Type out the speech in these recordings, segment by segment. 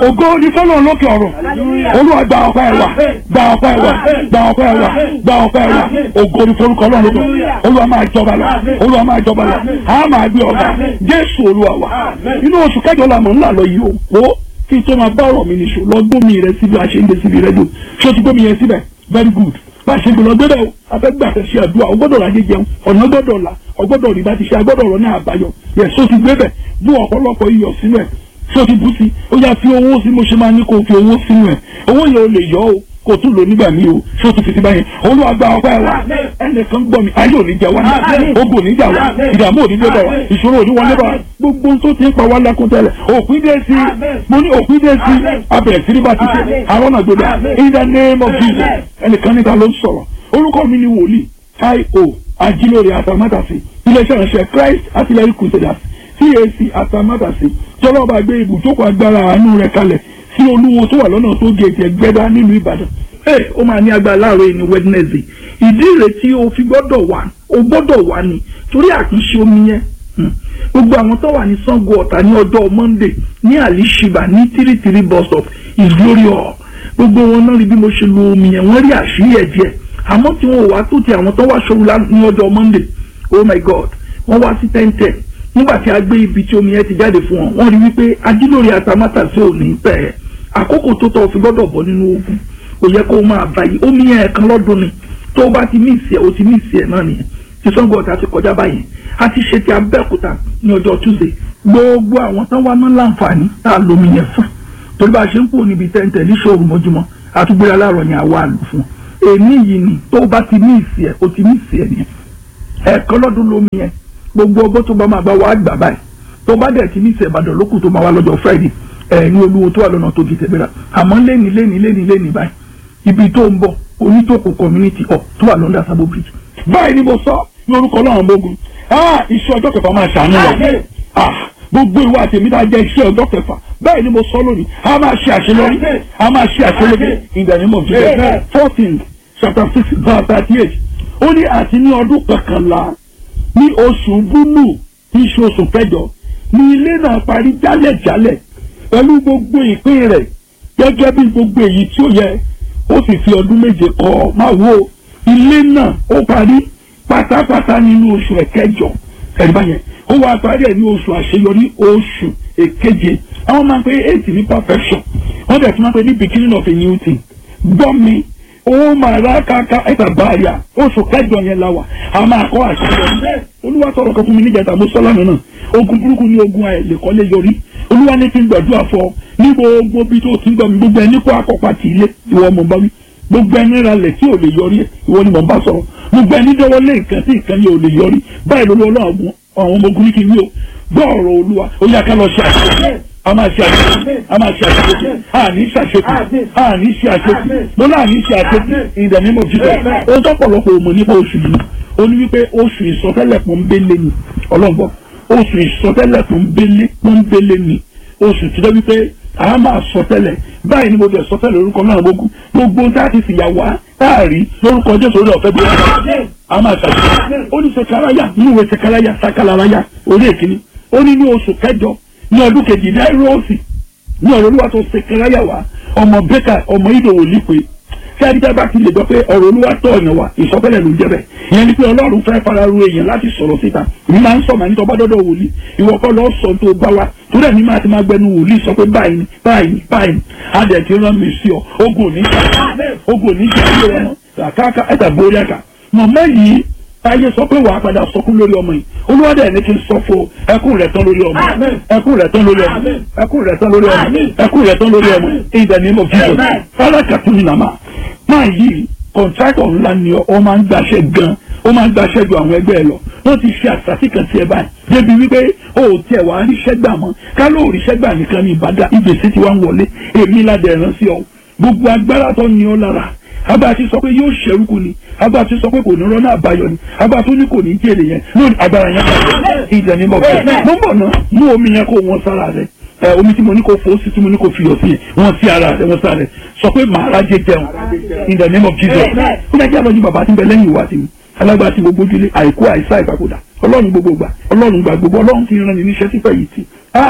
ògo ní fọlọ́ lókè ọ̀rọ̀ olúwa gba ọpẹ́ wa gba ọpẹ́ wa gba ọpẹ́ wa gba ọpẹ́ wa ògo ní forúkọ ọlọ́run lókè olúwa máa jọba lọ olúwa máa jọba lọ a máa gbé ọba jésù olúwa wa inú oṣù kẹjọ la mọ̀ ńlá lọ yìí o wo kí n tó máa bá ọ̀rọ̀ mi nìṣó lọ gbómi rẹ síbi àṣeyìnde síbi rẹ dùn ṣé o ti gbómi yẹn síbẹ̀ very good bá a ṣe gbọ́dọ̀ gbọ́dọ̀ o afẹ́gbà fẹ́ ṣe àdúrà o gbọ́dọ̀ ráyé jẹun ọ̀nà gbọ́dọ̀ là o gbọ́dọ̀ rí bá ti ṣe agbọ́dọ̀ ọ̀rọ̀ náà àbáyọ yẹ so ti gbé bẹ̀ bú ọ̀pọ̀lọpọ̀ iyọ̀ sínú ẹ̀ so ti bú sí ó yá fi owó sí mo ṣe máa ní kó o fi owó sínú ẹ̀ owó yẹn o lè yọ o kò tún lò nígbà míì o so ti fi ti báyẹn olúwa gba ọpẹ́ wa ẹnìkan gbọ́ mi ayé òní jà wá ogun òní jà wá ìdààmú òní dé bá wa ìṣòro òní wọlé bá wa gbogbo tó ti ń pa wá lákún tẹ́lẹ̀ òpin dé sí mo ní òpin dé sí abẹ̀rẹ̀ sí ní bá ti ṣe àwọn náà gbọdọ̀ in the name of Jesus ẹnìkan níta ló ń sọ̀rọ̀ orúkọ mi ni wòlíì io ajílórí atamátàsí iléeṣẹ́ ìránṣẹ́ Christ artillery crusaders CAC atamátàsí jọlọ́ba gbé ibùjókòó agbára àánú rẹ̀ kalẹ̀ sí olúwo tó wà lọ́nà tó gé ètò ẹgbẹ́dá nílùú Ìbàdàn ee ó máa ní agbára láàárọ̀ ní Wednesday ìdí rẹ̀ tí o fi gbọ́dọ̀ wà o gbọ́dọ̀ wà ní torí àtúnṣe omi yẹn gbogbo àwọn tó wà ní Sango Ọ̀tà ní ọjọ́ Monday ní alishiba ní tírítírí bus stop is glory hall gbogbo wọn náà rí bí mo ṣe lo omi yẹn wọ́n rí àṣírí ẹ̀ díẹ̀ àmọ́ tí wọn ò wá tó ti àwọn tó wá ṣòro ní ọjọ́ Monday oh my God wọ́n wá sí ten ten nígbà tí a gbé ibi tí omi yẹn ti jáde fún wọn wọ́n rí wípé ajílórí atamátàsí ò ní pẹ́ àkókò tó tọ́ fi gbọ́dọ̀ bọ́ nínú ogun kò yẹ kó máa báyìí omi yẹn ẹ̀kan lọ́dún ni tó o bá ti míìsì ẹ̀ o ti míìsì ẹ̀ náà nìyẹn ti Sango Ọ̀tà ti kọjá báyìí a ti ṣe ti Abẹ́òkúta ní ọjọ́ Tuesday gbogbo àwọn tán wá mọ́ láǹfààní tá a lomi yẹn fún torí bá a ṣe ń pò níbi tẹ́ǹtẹ̀ ní ṣòro mọ́júmọ́ àtúgbò aláàrọ̀ yẹn àwa àlù fún èmi yìí ni tó o bá ti míìsì ẹ̀ o ti míìsì ẹ̀ nìyẹn ẹ̀kan lọ́dún lomi yẹn gbogbo ọgbọ́n tó bá máa bá wa gbà báyìí tó bá dẹ̀ ti míìsì Ìbàdàn lókù tó máa wá lọ́jọ́ Friday ẹ̀ ní olúwo tó wà lọ́nà tó di tẹ̀bẹ̀rẹ̀ àmọ́ lẹ́ni lẹ́ni lẹ́ni lẹ́ni báyìí ibi tó ń bọ̀ onítòkò community hall tó wà lọ́ndà Sabo bridge. báyìí ni mo sọ ní orúkọ ọlọ́run gbógun iṣẹ́ ọjọ́ kẹfà máa ṣàánú rẹ̀ gbogbo ìwà àtẹ̀mí tá a jẹ́ iṣẹ́ ọjọ́ kẹfà báyìí ni mo sọ lónìí a máa ṣe àṣeyọrí a máa ṣe àṣeyọrí in the name of Jesus fourteen chapter six verse thirty eight ó ní àti ní ọdún kọkànlá ní oṣù búlù tí í ṣe oṣù kẹjọ ní ilé náà parí jálẹ̀jálẹ̀ pẹ̀lú gbogbo ìpín rẹ̀ gẹ́gẹ́ bí gbogbo èyí tí ó yẹ ó sì fi ọdún méje kọ́ máa wo ilé náà ó parí pátápátá nínú oṣù ẹ̀kẹjọ ẹ̀rí báyẹn ó wá parí ẹ̀ ní oṣù àṣeyọrí oṣù èkeje àwọn máa ń pe eight ní perfection wọ́n dẹ̀ tún máa ń pe ní beginning of a new thing gbọ́ mi ó máa rà káká ẹ̀ta báyà oṣù kẹjọ yẹn la wà a máa kọ́ àṣeyọrí olúwa sọ̀rọ̀ kan fún mi níjàtà mo sọ́lá nínú ogun burúkú ní ogun àìlèkọ́lé yọrí olúwa ní kí n gbàdúrà fọ ní gbogbo bí tó ti ń gbọ́ mi gbogbo ẹni kó akọ́pá tì í lé ìwọ mọ̀ bá wí gbogbo ẹni ralẹ̀ tí ò lè yọrí ẹ̀ ìwọ ni mò ń bá sọ̀rọ̀ gbogbo ẹni dọ́wọ́ lé nǹkan tí nǹkan yẹn ò lè yọrí báyìí ló lọ́wọ́ àwọn ọmọ ogun ní kí n wí o gbọ́ ọ̀rọ̀ olúwa ó yá ká lọ ṣe àṣeyọrí a máa ṣe àṣeyọrí a máa ṣe àṣeyọrí a ní ṣe àṣeyọrí a ní ṣe àṣeyọrí mo náà ní ṣe àṣeyọrí in the name of Jesus ohun tó pọ̀lọpọ̀ òmò nípa oṣù yìí ó ní wípé oṣù ìsọtẹ́lẹ̀ pọ́nbélé ni ọlọ́gbọ́n oṣù ìsọtẹ́lẹ̀ pọ́nbélé pọ́nbélé ni oṣù tí wọ́n wípé a máa sọ tẹ́lẹ̀ báyìí ni mo bẹ̀ sọ tẹ́lẹ̀ orúkọ náà gbogbo gbogbo tá a ti fìyà wá táàrí lórúkọ jésù orí ọ̀fẹ́ bí wọ́n a máa ṣàṣeyọrí ó ní sekaraya ní ìwé sekaraya sakalaraya orí èkìní ó ní ní oṣù kẹjọ ní ọdún kejì náírọ̀ọ̀sì ní ọ̀rọ̀ olúwa tó sekaraya wá ọmọ bẹ́kà ọmọ ìdòwò lípe tí adídá bá ti lè gbọ́ pé ọ̀rọ̀ olúwa tọ̀ ọ̀yàn wa ìsọfẹ́lẹ̀ ló ń jẹ́ bẹ́ẹ̀ ìyẹn ni pé ọlọ́run fẹ́ fara ru èèyàn láti sọ̀rọ̀ síta èmi máa ń sọ màá ní tọ́ bá dọ́dọ̀ wòlíì ìwọ kọ́ lọ́ọ́ sọ tó bá wa torí ẹ̀mí máa ti máa gbẹnu wòlíì sọ pé báyìí ni báyìí ni báyìí ni adẹ̀ ti rán mi sí ọ ogun òní jà ogun òní jà ilé wọn kàkàkà ẹ̀ta borí ẹ̀ka mọ̀mọ́ yìí ayé sọ pé wàá padà sọkún lórí ọmọ yìí olúwadẹ ẹni kí n sọ fún ẹkún rẹ̀ tán lórí ọmọ ẹkún rẹ̀ tán lórí ọmọ ẹkún rẹ̀ tán lórí ọmọ ẹkún rẹ̀ tán lórí ọmọ in the name of Jesus fálákàtún nàmà máa yí kọ̀ǹtrákọ̀ ńlá ni ọ máa ń gbàṣẹ gan ó máa ń gbàṣẹ ju àwọn ẹgbẹ́ ẹ lọ wọ́n ti ṣe àṣàṣì kan sí ẹ báyìí débi wípé o ò tiẹ̀ wá ríṣẹ́ gbà mọ́ ká ló ríṣẹ́ gbà nìkan ní ìbàdàn ìgbésí ti wá ń wọlé èmi ládẹ̀ ẹ̀rán sí ọ gbogbo agbára tó ní ọ lára agbára ti sọ pé yóò ṣẹrúkú ni agbára ti sọ pé kò ní rọ́nà àbáyọ ni agbára tó ní kò ní jèrè yẹn lónìí agbára yẹn bàjẹ́ ìjà ní bọ̀ bẹ́ẹ̀ mo ń bọ̀ ná mú omi yẹn kó wọn sára rẹ ẹ omi tí mo ní kó fò ó sí tí mo ní kó fiyọ̀ sí wọn sí ara rẹ wọn sára rẹ sọ pé màá rájẹ jẹun in the name of Jesus ó dájú àlọ́ ní bàbá tí ń bẹ lẹ́yìn ìwà tì mí alágbára tí gbogbo ojúlé àìkú àìsá ìpapòdà ọlọ́run gbogbo gbà ọlọ́run gbà gbogbo ọlọ́run ti rán ni níṣẹ́ sípẹ́ yìí tì ah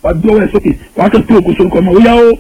wà gbé ọwọ́ ẹ̀ sókè wà á kẹ́ pé ògo sorúkọ ọmọ ó yá ó.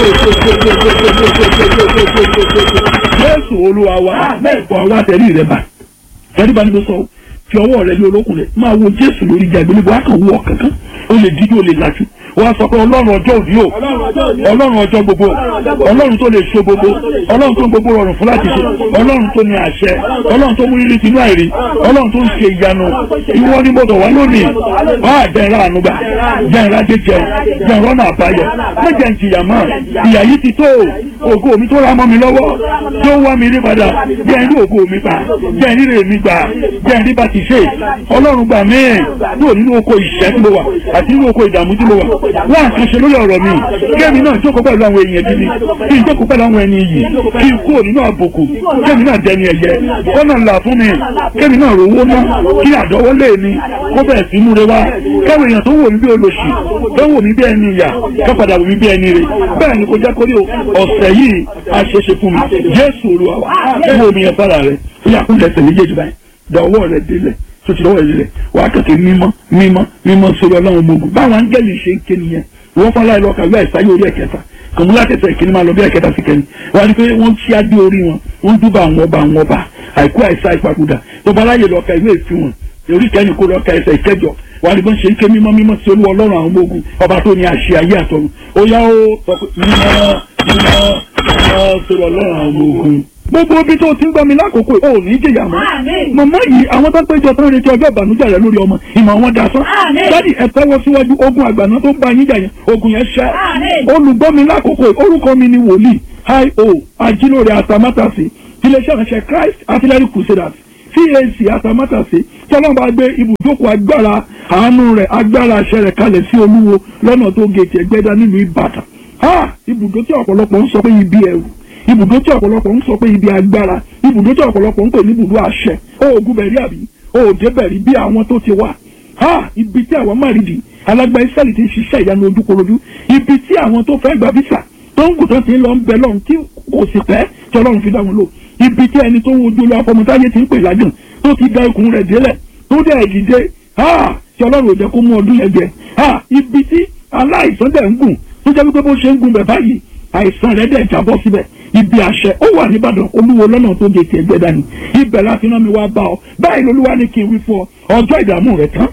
Jésù olúwa wa wà wá tẹ̀lé rẹ̀ bá tẹ̀lé bá ní bó sọ fi ọwọ́ rẹ lé olókùn rẹ máa wo Jésù lórí ìjà ìgbélébọ̀ á kàn wọ kankan ó lè dídí ó lè lajú wọ́n á sọ pé ọlọ́run ọjọ́ òní o ọlọ́run ọjọ́ gbogbo ọlọ́run tó lè so gbogbo ọlọ́run tó ń gbogbo rọrùn fún láti ṣe ọlọ́run tó ní àṣẹ ọlọ́run tó mú rírí tinú àìrí ọlọ́run tó ń ṣe ìyanu ìwọ ni mo dọ̀ wá lónìí wá àjẹrà ànúgbà jẹrà jẹjẹ jẹrọ náà àbáyọ mẹjẹ ń jìyà mọ́ ìyà yìí ti tó ògo mi tó ra mọ́ mi lọ́wọ́ tó wá mi rí padà jẹ́ ń rí ògo mi pa jẹ́ ń rí rè mi gbà jẹ́ ń rí bá ti ṣe ọlọ́run gbà mí kúrò nínú oko ìṣẹ́ tí mo wà àti nínú oko ìdààmú tí mo wà wọ́n àkànṣe lórí ọ̀rọ̀ mi kémi náà jókòó pẹ̀lú àwọn èèyàn gidi kí n jókòó pẹ̀lú àwọn ẹni iyì kí n kúrò nínú àbùkù kémi náà dẹni ẹ̀yẹ kọ́nà ńlá fún mi kémi náà rówó ná kí àdọ́wọ́ lé mi kó bẹ̀rẹ̀ sí múre wá káwọn èèyàn tó wò mí bí olóṣì tó wò mí bí ẹni ìyà ká padà wò mí bí ẹni rè bẹ́ẹ̀ ni kò jẹ́ kórè ọ̀sẹ̀ yìí àṣeṣe fún mi Jésù Olúwa wa wo omi yẹn fara rẹ ó yà kúndẹ̀ tẹ̀lé jẹ́jú báyìí dọ̀wọ́ rẹ délẹ̀ tó ti lọ́wọ́ ìrẹ̀lẹ̀ wà á kẹ̀kẹ́ mímọ́ mímọ́ mímọ́ sórí ọlọ́run ọmọ ogun báwọn áńgẹ́lì ṣe ń ké nìyẹn wọ́n fọlá ìlú ọkà ìwé ìsáyé orí ẹ̀kẹta kòmúlá kẹsẹ̀ ìkíní máa lọ bí ẹ̀kẹta sí kẹrin wọ́n á ní pé wọ́n ṣí adé orí wọn wọ́n dúbà àwọn ọba àwọn ọba àìkú àìsá ìpapòdà tó bá láyè lọ́ọ̀ka ìwé ìfihàn orí kẹ́ni kó lọ́ọ̀ka ẹsẹ̀ ìkẹjọ wọ́n á ní bọ́n ṣe ń ké mímọ́ mímọ́ sí olú ọlọ́run àwọn ọmọ ogun ọba tó ní àṣẹ ayé àtọ̀run ó yá ó sọ pé mímọ́ mímọ́ mímọ́ sórí ọlọ́run àwọn ọmọ ogun gbogbo ibi tó ti ń gbọ́ mi lákòókò ò ní jìyà mọ́. màmá yìí àwọn tó péjọ tó ń retí ọjọ́ ìbànújẹ́ rẹ lórí ọmọ ìmọ̀ wọn dasán. dádì ẹ tẹ́wọ́ síwájú ogun àgbàná tó ń bá yín jà yẹn ogun yẹn ṣẹ́. olùgbọ́ mi lákòókò orúkọ mi ni wòlíì hi-o ajílóore atamátàsí tiléeṣẹ́ ìránṣẹ́ Christ artillery crusaders CAC atamátàsí tí ọlọ́run bá gbé ibùjókòó agbára àánú rẹ̀ agbára àṣẹ rẹ̀ kalẹ̀ sí olúwo lọ́nà tó gèètì ẹgbẹ́dá nílùú Ìbàdàn. ibùdó tí ọ̀pọ̀lọpọ̀ ń sọ pé ibi ẹ̀rù ibùdó tí ọ̀pọ̀lọpọ̀ ń sọ pé ibi agbára ibùdó tí ọ̀pọ̀lọpọ̀ ń pè ní ibùdó àṣẹ oògùn bẹ̀rí àbí òòdè bẹ̀rí bí àwọn tó ti wà ha ibi tí àwọn márìdì alágbá ìsẹ́lì ti ń ṣiṣẹ́ ìyanu ojúkorojú ibi tí àwọn tó fẹ́ gba visa tó ń gùtàn ti ń lọ ń bẹ lọ́run tí kò sì pẹ́ tí ọlọ́run fi dá wọn lò ibi tí ẹni tó ń wojú lọ afọmọtáyé ti ń pè lágàn tó ti da ikùn rẹ̀ délẹ̀ tó dẹ̀ dìde ha tí ọlọ́run ò jẹ́ kó mú ọdún yẹn jẹ ha ibi tí aláìsàn dẹ̀ ń gùn tó jẹ́ wípé bó ṣe ń gùn bẹ̀ báyìí àìsàn rẹ̀ dẹ̀ jábọ́ síbẹ̀ ibi àṣẹ ó wà nìbàdàn olúwo lọ́nà tó de tiẹ̀ gbẹ́dá ni ibẹ̀ láti rán mi wá bá ọ báyìí lolúwa ní kí n wí fún ọ ọjọ́ ìdààmú rẹ tán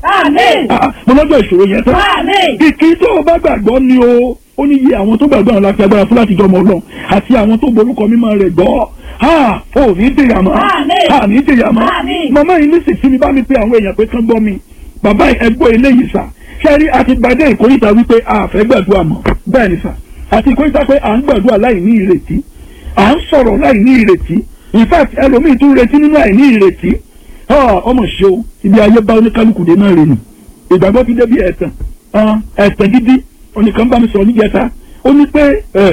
mo lọ́jọ́ ìṣòro yẹn tán kìkì tó o bá gbàgbọ́ ni o ó ní iye àwọn tó gbàgbọ́ àwọn láti agbára fún láti jọmọ ọlọ́run àti àwọn tó borúkọ mímọ́ rẹ̀ gbọ́ ha ò ní dèyà mọ́ ha ní dèyà mọ́ màmá yìí ní sísí mi bá mi pé àwọn èèyàn pé kán gbọ́ mi bàbá ẹgbọ́ eléyìí sà ṣẹ́rí àti gbadé ìkórìtà wípé a fẹ́ gbàdúrà mọ́ bẹ́ẹ̀ ni sà àti ìkórìtà pé à ń gbàdúrà láì ní ìrètí à ń sọ̀rọ̀ láì ní ìrètí in fact ẹlòmíì tún retí nínú àìní ìrètí ọmọ ṣe o ibi ayé bá oníkálukú dé náà rè nù ìgbàgbọ́ ti débi ẹ̀tàn ẹ̀tàn gidi oníkan bá mi sọ̀rọ̀ níjẹta ó ní pé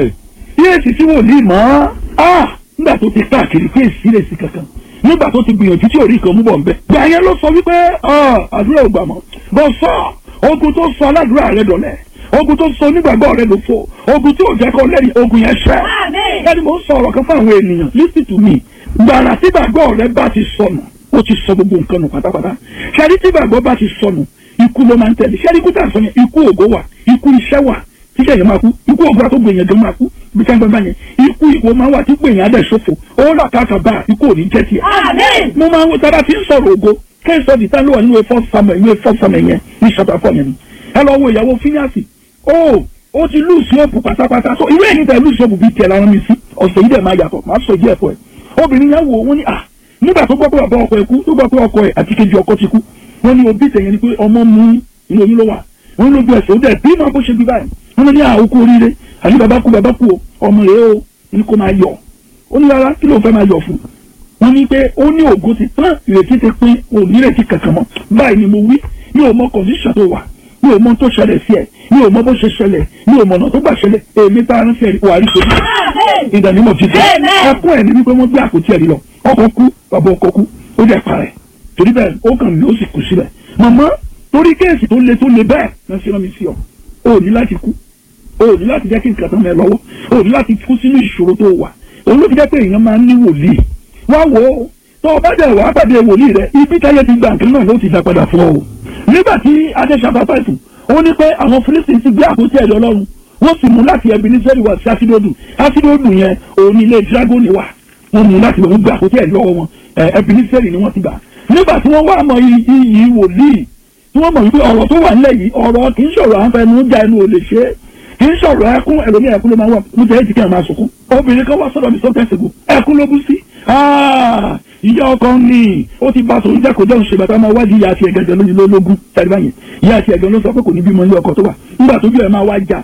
yéèsì tí wò ní mọ́ nígbà tó ti káàkiri pé èsì lè sí kankan nígbà tó ti gbìyànjú tí orí kan mú bọ̀ nbẹ. gbà yẹn ló sọ wípé àdúrà ò gbà mọ́ bọ́ sọ ogun tó sọ aládùúrà rẹ dọ̀lẹ́ ogun tó sọ onígbàgbọ́ rẹ ló fò ogun tí ò jẹ́ kó lẹ́yìn ogun yẹn ṣẹ́. ẹni mo ń sọ ọ̀rọ̀ kan fún àwọn ènìyàn listen to me gbàrà tí gbàgbọ́ rẹ bá ti sọnù ó ti sọ gbogbo nǹkan nù pátápátá ṣẹ́ni tí gbàgbọ́ bá ti sọnù ikú ló máa ń tẹ̀lé ṣẹ́ni ikú tà sọ yẹn ikú ògo wà ikú iṣẹ́ wà tíṣẹ́ yẹn máa kú ikú ògo àtó gbèyàn gan máa kú bí sáńgbọ́n bá yẹn ikú ìwọ máa wà tí gbèyàn adẹ̀ ṣòfò ó là káàkà bá ikú ò ní jẹ́ tiẹ̀. mo máa ń wo tábà tí ń sọ̀rọ̀ ògo kẹ́sọ̀ dìtá ló wà nínú efọ́ sàmẹ̀ nínú efọ́ sàmẹ̀ yẹn ní ṣàtà fọ́ yẹn ẹ lọ wo ìyàwó fíníàsì ó ó ti lùsì òpù pátápátá so irú ẹ̀yìn tẹ̀ lùsì òpù bíi tiẹ̀ lára mi sí ọ̀sẹ̀ yìí dẹ̀ máa yàtọ̀ máa sọ díẹ̀ fún ẹ obìnrin yẹn wò wọ́n ní à nígbà tó gbọ́ pé bàbá ọkọ ẹ̀ kú tó gbọ́ pé ọkọ ẹ̀ àti kejì ọkọ ti kú wọ́n ní òbí tẹ̀yẹ ni pé ọmọ mú inú oyún ló wà wọ́n lójú ẹsẹ̀ ó dẹ̀ bí máa bó ṣe bí báyìí wọ́n ní àwòkú oríire àní bàbá kú bàbá kú o ọmọ rẹ̀ o ní kó máa yọ̀ ó ní rárá kí ló fẹ́ máa yọ̀ fún wọ́n ní pé ó ní ògo ti tán ìrètí ti pín onírètí kankan mọ́ báyìí ni mo wí mi ò mọ condition tó wà mi ò mọ tó ṣẹlẹ̀ sí ẹ̀ mi ò mọ bó ṣe ṣẹlẹ̀ mi ò mọ ọ̀nà tó gbà ṣẹlẹ̀ èmi tá a rán sí ẹ̀rí wàá rí sóbi ìdánimọ̀ ti dé ẹkún ẹ̀ ní wípé wọ́n gbé àpótí ẹ̀rí lọ ọkọ̀ kú bàbá ọkọ̀ kú ó dẹ̀ parẹ́ torí bẹ́ẹ̀ ó kàn mí ó sì kú síbẹ̀ màmá torí kéèsì tó le tó le bẹ́ẹ̀ náà ṣe rán mi sí ọ o ní láti kú o ní láti jẹ́ kí nǹkan tán mẹ́ lọ́wọ́ o ní láti kú sínú ìṣòro tó wà òun ló fi jẹ́ pé èèyàn máa ń ní wòlíì wá wò ó tó o bá dẹ̀ wá pàdé wòlíì rẹ ibi táyé ti gbà nǹkan náà ló ti dá padà fún ọ o nígbà tí adéṣàbá fàìfù ó ní pé àwọn Fílísítì ti gbé àpótí ẹ̀rí ọlọ́run wọ́n sì mú láti ẹbí ní sẹ́rí wá sí ásídódù ásídódù yẹn òun ilé dragoni wà wọ́n mú láti wọ́n gbé àpótí ẹ̀rí lọ́wọ́ wọn ẹbí ní sẹ́rí ni wọ́n ti gbà nígbà tí wọ́n wá mọ iyì wòlíì tí wọ́n mọ̀ wípé ọ̀rọ̀ tó wà nílẹ̀ yìí ọ̀rọ̀ kì í ṣọ̀rọ̀ àwọn fẹnu já ẹnu ò lè ṣe é kì í ṣọ̀rọ̀ ẹkún ẹlòmíì ẹkún ló máa wà mo jẹ́ èjìká máa sunkún obìnrin kan wá sọ́dọ̀ mi sọ́kẹ́sìgò ẹkún ló bú sí ìyá ọkọ ní ó ti bá tòun jẹ́kọ̀ọ́ jẹ́ òṣèlú àtàwọn wájú ìyá àti ẹ̀gẹ́gẹ́ lóyún lólógún tẹ̀lé báyìí ìyá àti ẹ̀gẹ́ ló sọ pé kò ní bímọ ní ọkọ tó wà nígbà tójú ẹ̀ máa wá já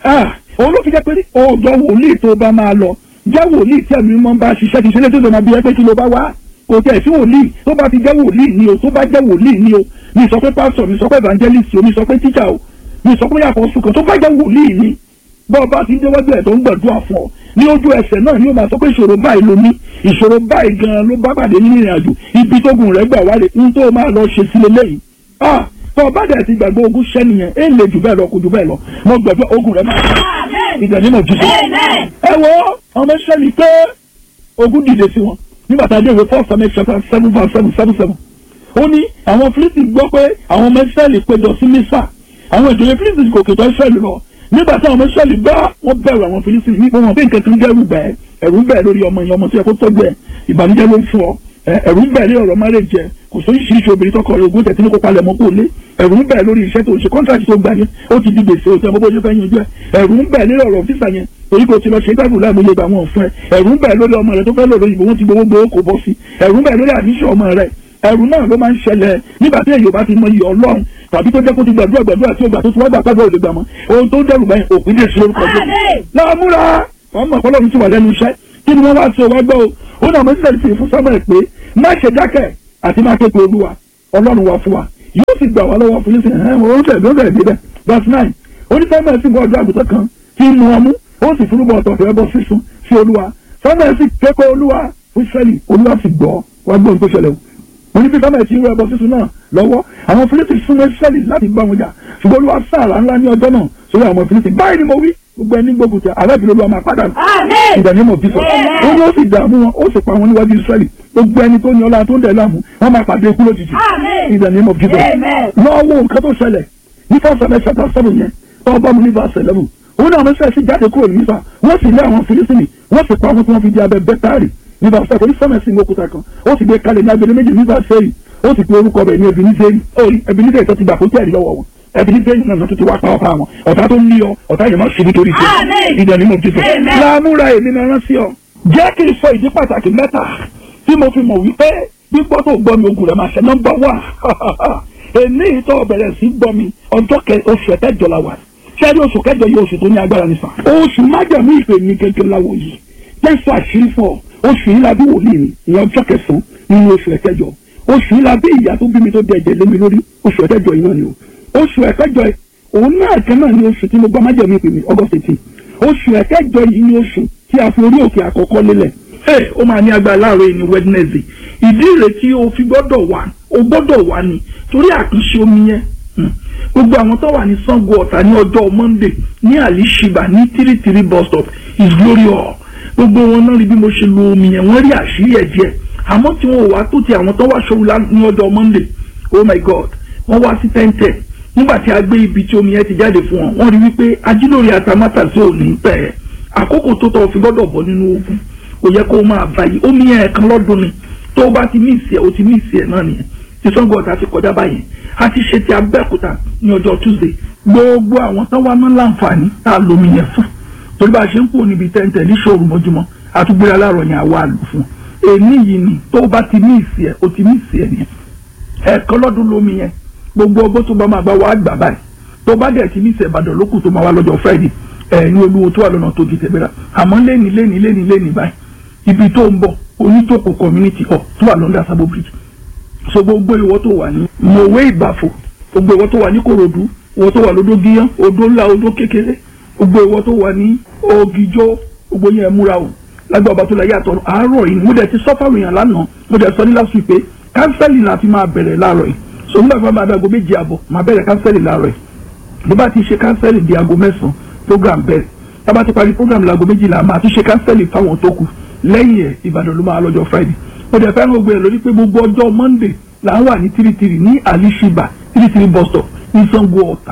òun ló fi jẹ́ pé ọ̀dọ̀ wòlíì tó bá máa lọ jẹ́ wòlíì tí ẹ̀mí mọ́ bá ṣiṣẹ́ ti ṣe létí ìjọba bí ẹ pé kí ló bá wá kò tẹ̀ sí wòlíì tó bá ti jẹ́ wòlíì ni o tó bá jẹ́ wòlíì ni o mi sọ pé pásítọ̀ mi sọ pé evangelist o mi sọ pé teacher o mi sọ pé yàtọ̀ sùkàn tó bá jẹ́ wòlíì ni bọ́ọ̀ bá ti déwájú ẹ̀ tó ń gbàdúrà fún ọ ní ojú ẹsẹ̀ náà ni ó máa sọ pé ìṣòro báyìí ló ní ìṣòro báyìí gan-an ló bá pàdé nínú ìrìn àjò ibi tógun rẹ̀ gbà wálé ń tó máa lọ ṣe sílé lẹ́yìn ah tó o bá dẹ̀ ti gbàgbé ogun ṣẹ́ nìyẹn é lè jù bẹ́ẹ̀ lọ kò jù bẹ́ẹ̀ lọ mo gbàgbé ogun rẹ̀ máa ìgbà nínú jù ẹ wo ọmọ iṣẹ́ mi pé ogun dìde sí wọn nígbà tá a dé ìwé four seven chapter seven verse seven seven seven ó ní àwọn Fílísítì gbọ́ pé àwọn ọmọ Ísírẹ́lì péjọ sí Mísà àwọn ìjòyè Fílísítì kò kètò Ísírẹ́lì lọ nígbà tí àwọn ọmọ Ísírẹ́lì bá wọn bẹ̀rù àwọn Fílísítì nípa wọn bí nǹkan kan dẹ́rù bẹ́ẹ̀ ẹ̀rù ń bẹ̀ lórí ọmọ yẹn ọmọ tó yẹ kó tọ́jú ẹ̀ ìbànújẹ́ ló ń fún ọ ẹ̀rù ń bẹ̀ lórí ọ̀rọ̀ márè jẹ kò sóyún ṣíṣe obìnrin tọkọ rẹ̀ ogún tẹ̀sí ní kó palẹ̀ mọ́ kó lé ẹ̀rù ń bẹ̀ lórí iṣẹ́ tó ṣe kọ́ńtàkì tó gbà yẹn ó ti di gbèsè òtí ọmọ bó ṣe fẹ́ yanjú ẹ̀ ẹ̀rù ń bẹ̀ lórí ọ̀rọ̀ fífà yẹn torí kò ti lọ ṣe gbàgbọ́ láàmú ilé àwọn òfin ẹ̀ ẹ̀rù ń bẹ̀ lórí ọmọ rẹ̀ tó fẹ́ lòdò ìbò wọn ti gbowó gbowó kò bọ́ sí ẹ̀rù ń bẹ̀ lórí àdíṣe ọmọ rẹ̀ ẹ̀rù náà ló máa ń ṣẹlẹ̀ nígbà tí èyí ò bá ti mọ iyì ọlọ́run tàbí tó jẹ́ kó ti gbàdúrà gbàdúrà tí ó gbà tó ti wá gbà pàgbà òde gbà mọ́ ohun tó dẹrù báyìí òpin lè ṣe orúkọ jẹ́ láàmúra wọn mọ̀ ọlọ́run ti wà lẹ́nu iṣẹ́ kí ni wọ́n wá ṣe wá gbọ́ o ó náà mo ti tẹ̀lé fún sábà pé má ṣe dákẹ́ àti má képe olúwa ọlọ́run wà fún wa yóò sì gbà wá lọ́wọ́ fún yín sí ẹ̀hẹ́n wọ́n tẹ̀ ló rẹ̀ débẹ̀ verse nine onífẹ́mẹ̀ sì bọ́ ọjọ́ àgùntàn kan tí ń mu ọmú ó sì fúnúbọ̀ ọ̀tọ̀ ẹbọ sísun sí olúwa sábà sì képe olúwa fún sẹ́lì olúwa sì gbọ́ wá gbọ́ ohun tó ṣẹlẹ̀ o wọ́n ní bí sábà ti rú ẹbọ sísun náà lọ́wọ́ àwọn fílípì súnmọ́ sẹ́lì láti bá wọn jà ṣùgbọ́n olúwa sáàrà ńlá ní ọjọ́ náà sórí àwọn fílípì báyìí ni mo wí gbogbo ẹni gbógun tẹ alábìlẹ̀ olúwa máa padà ìdánimọ̀ bísọ̀ ó ní ó sì dààmú wọn ó sì pa wọn níwájú Ísírẹ́lì gbogbo ẹni tó ní ọlá tó ń dẹ̀ láàmú wọn máa pàdé ikú lójijì ìdánimọ̀ bísọ̀ lọ́wọ́ nǹkan tó ṣẹlẹ̀ ní fọ́sẹ̀lẹ̀ ṣẹta sọ́run yẹn tó bá mu ní verse eleven òun náà mẹ́sẹ̀ sí jáde kúrò nípa wọ́n sì lé àwọn Fílísítìnì wọ́n sì pa wọn tí wọ́n fi di abẹ bẹ́tárì ní verse seven onísọ́mẹ̀sì ní òkúta kan ó sì gbé kalẹ̀ ní abẹ́lé méjì ní verse seven ó sì pe orúkọ rẹ̀ ní Ebenezer Ebenezer tó ti gbà kó tẹ̀lé lọ́wọ́ wọn ẹbí bẹ́ẹ̀ náà tó ti wá pa ọ̀pá wọn ọ̀tá tó ń lé ọ ọ̀tá yẹn máa ṣubú torí tiẹ̀ ìdá ni mo ti sọ. láàmúra èmi náà rán sí ọ. jẹ́ kí n sọ ìdí pàtàkì mẹ́ta tí mo fi mọ̀ wípé gbígbọ́ tó gbọ́ mi ogun rẹ̀ máa ṣe nọ́mbà wà. èmi ìtọ́ bẹ̀rẹ̀ sí gbọ́ mi ọjọ́ oṣù kẹjọ la wà. sẹ́rí oṣù kẹjọ yìí oṣù tó ní agbára ní sàn. oṣù májàmú ìpè mi kékeré láwo yìí jẹ́sọ̀ àṣírí fún ọ oṣù yìí la bí wòlíì mi ìyẹn ọjọ́ kẹsàn-án nínú oṣù ẹ̀kẹjọ oṣù yìí la bí ìyá tó bí mi tó dẹ̀jẹ̀ lé mi lórí oṣù ẹ̀kẹjọ yìí náà ni o oṣù ẹ̀kẹjọ òun náà kan náà ni oṣù tí mo gbọ́ májèmí pè mí August eighteen oṣù ẹ̀kẹjọ yìí ni oṣù tí a fi orí òkè àkọ́kọ́ lélẹ̀ ẹ ó máa ní agbára láàárọ̀ yìí ní Wednesday ìdí rẹ̀ tí o fi gbọ́dọ̀ wà o gbọ́dọ̀ wà ní torí àkànṣe omi yẹn gbogbo àwọn tó wà ní Sango Ọ̀tà ní ọjọ́ Monday ní Alishiba ní three three bus stop is glory hall gbogbo wọn náà rí bí mo ṣe lo omi yẹn wọ́n rí àṣírí ẹ̀ díẹ̀ àmọ́ tí wọn ò wá tó ti àwọn tó wá ṣòro ní ọjọ́ Monday oh my God wọ́n wá sí ten ten nígbà tí a gbé ibi tí omi yẹn ti jáde fún wọn wọ́n rí wípé ajílórí atamátà sí òní pẹ́ àkókò tó tọ́ fi gbọ́dọ̀ bọ́ nínú ogun kò yẹ kó o máa báyìí omi yẹn kan lọ́dún ni tó o bá ti mí ìsì ẹ̀ o ti mí ìsì ẹ̀ náà nìyẹn tí Ṣàngó Ọ̀tà ti kọjá báyìí a ti ṣe ti Abẹ́òkúta ní ọjọ́ Tuesday gbogbo àwọn tán wá náà láǹfààní tá a lomi yẹn fún torí bá a ṣe ń kó níbi tẹ́ntẹ́ ní ṣòro mọ́júmọ́ àtúgbéra láàárọ̀ yẹn àwa àlù fún èmi yìí ni tó o bá ti mí ìsì ẹ̀ o ti mí ìsì ẹ̀ nìyẹn ẹ̀ẹ̀kan lọ́dún lomi yẹn gbogbo ọgbọ́n tó bá máa bá wa gbà báyìí tó bá dẹ̀ ti ní ìṣẹ̀bàdàn lókù tó máa wá lọ́jọ́ Friday ẹ̀ ní olúwo tó wà lọ́nà tó di tẹ̀gbẹ́ra àmọ́ lẹ́ni lẹ́ni lẹ́ni lẹ́ni báyìí ibi tó ń bọ̀ onítòkò community hall tó wà lọ́ndà Sabo Bridge so gbogbo ìwọ tó wà ní mọ̀wé ìbàfò gbogbo ìwọ tó wà ní Kòròdú ìwọ tó wà lódó gíyán odó ńlá odó kékeré gbogbo ìwọ tó wà ní Ògìjó gbogbo yẹn múra o lágbà ọba tó la yàtọ̀ àárọ̀ yìí mo dẹ̀ ti sọ́fà ròyìn lánàá mo dẹ̀ sọ ní last week pé kánsẹ́lì náà ti máa bẹ̀rẹ̀ láàárọ̀ yìí so nígbà tí wọ́n bá dé aago méjì àbọ̀ máa bẹ̀rẹ̀ kánsẹ́lì láàárọ̀ yìí bó bá ti ṣe kánsẹ́lì di aago mẹ́sàn-án program bẹ̀rẹ̀ tá bá ti parí program láago méjìlá máa tún ṣe kánsẹ́lì fáwọn tó kù lẹ́yìn ẹ̀ Ìbàdàn ló máa lọ́jọ́ Friday mo dẹ̀ fẹ́ràn gbogbo ẹ̀ lórí pé gbogbo ọjọ́ Monday là ń wà ní tìrìtìrì ní Alishiba tìrìtìrì bus stop ní Sango Ọ̀tà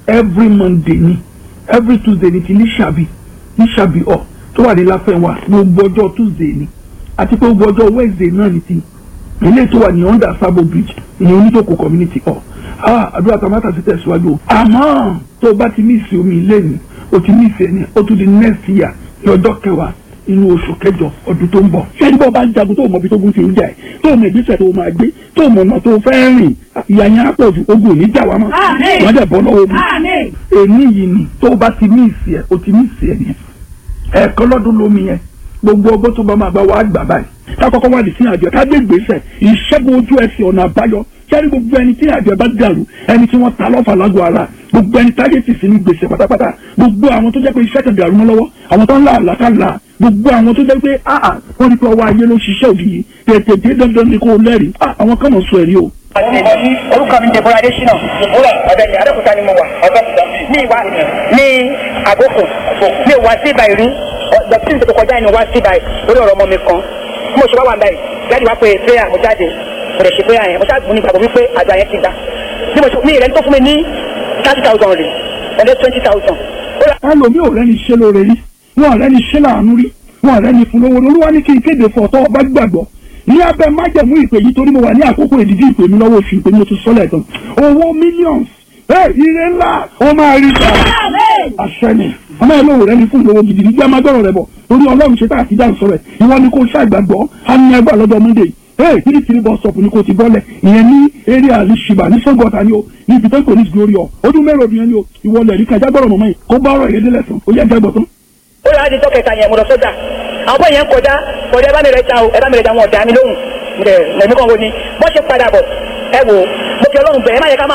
every monday ni every tuesday ni ti ní ṣàbí ní ṣàbí ọ tó wà ní láfẹ̀wá gbogbo ọjọ́ tuesday ni àti pé gbogbo ọjọ́ wednesday náà ni ti ilé tó wà ní under sabo bridge ní oníjókòó community hall ah àdúrà tamata ti tẹ̀síwájú o àmọ́ tó o bá ti ní ìsìn omi ilé ni o ti ní ìsìn ẹni o tún di next year ní ọjọ́ kẹwàá inú oṣù kẹjọ ọdún tó ń bọ̀. ṣé nígbà bá ń jagun tó mọ ibi tó gún ti ń jà ẹ́ tó mọ ìgbésẹ̀ tó máa gbé tó mọ ọ̀nà tó fẹ́ rìn ìyá yẹn á pọ̀ ju ogun òní jà wá mọ́ wọ́n dẹ̀ bọ́ lọ́wọ́ mi. èmi yìí ni tó o bá ti ní ìsìn ẹ̀ o ti ní ìsìn ẹ̀ nìyẹn ẹ̀ẹ̀kan lọ́dún lómi yẹn gbogbo ọgbọ́n tó bá máa bá wa gbà báyìí kákọ́kọ́ wà ní sí àjọ ká gbé ìgbésẹ̀ ìṣẹ́gun ojú ẹsẹ̀ ọ̀nà àbáyọ sẹ́ni gbogbo ẹni tí àjọ bá dàrú ẹni tí wọ́n ta lọ́fà lágọ̀ọ́ ara gbogbo ẹni táyé ti sí ní gbèsè pátápátá gbogbo àwọn tó jẹ́ pé iṣẹ́ kan dàrú mọ́ lọ́wọ́ àwọn tó ń là àlàkàlà gbogbo àwọn tó jẹ́ pé áà wọ́n ní pé ọwọ́ ayé ló ṣiṣẹ́ òdì yìí tètè dé dandan ni kò lẹ́rìí àwọn kan mọ̀ sọ ẹ̀rí o. orúkọ mi Deborah Adesina ọ̀dẹ̀ni Adékúta ni mo wà ní ìwà ní àgókò ní ìwà sí ibà ìrí dọ̀tí tó kọjá ìnú wá sí ibà lórí ọ̀rọ̀ ọmọ mi kan mo ṣe wá wà báyìí jáde wá pé prayer mo jáde mo lè ṣe prayer yẹn mo ṣáà mo ní ìgbàgbọ́ wípé àjọ yẹn ti gbà bí mo ṣe ní ìrẹ́ni tó fún mi ní thirty thousand rè ẹ̀dẹ́ twenty thousand. ẹlòmíì ò rẹ́ni ṣe lóore rí wọn ò rẹ́ni ṣe láàánú rí wọn ò rẹ́ni fún lówó olúwa ní kí n kéde fún ọ̀tọ́ ọba gbàgbọ́ ní abẹ́ májẹ̀mú ìpè yìí torí mo wà ní àkókò ìdíjí ìpè mi lọ́wọ́ oṣù ìpè mi mo ti sọ́lẹ̀ tán owó millions ẹ ire ńlá ó máa rí ta àṣẹ ni ọmọ ẹ lóore ní fún ìlówó gidi gbígbá má gbọ́rọ̀ rẹ bọ̀ torí ọlọ́run ṣe tá àti dáhùn sọ̀rọ̀ ẹ̀ ìwọ ni kò ṣàgbàgbọ́ á ní ẹgbà lọ́jọ́ monday ee three three bus stop ni kò ti bọ́lẹ̀ ìyẹn ní area alishiba ní sọ́gọ́ta ni o ní ibi tó ń pè ní glory ọ ọdún mẹ́rin ọdún yẹn ni o ìwọlẹ̀ rí kájá gbọ́rọ̀ mọ́mọ́ yìí kó bá ọ̀rọ̀ yẹn délẹ̀ tán ó yẹ jágbọ́ tán. ó yà á di tọ́kẹ̀ta yẹn mo lọ sọ́jà àwọn bọ́ yẹn kọjá kọjá ẹ bá mi rẹ ta o ẹ bá mi rẹ ta wọn ọ̀dà mi lóhùn ẹ̀ mẹ̀mí kan wo ni bọ́ ṣe padà bọ̀ ẹ wò mo fi ọlọ́run bẹ̀ ẹ má yẹ ká má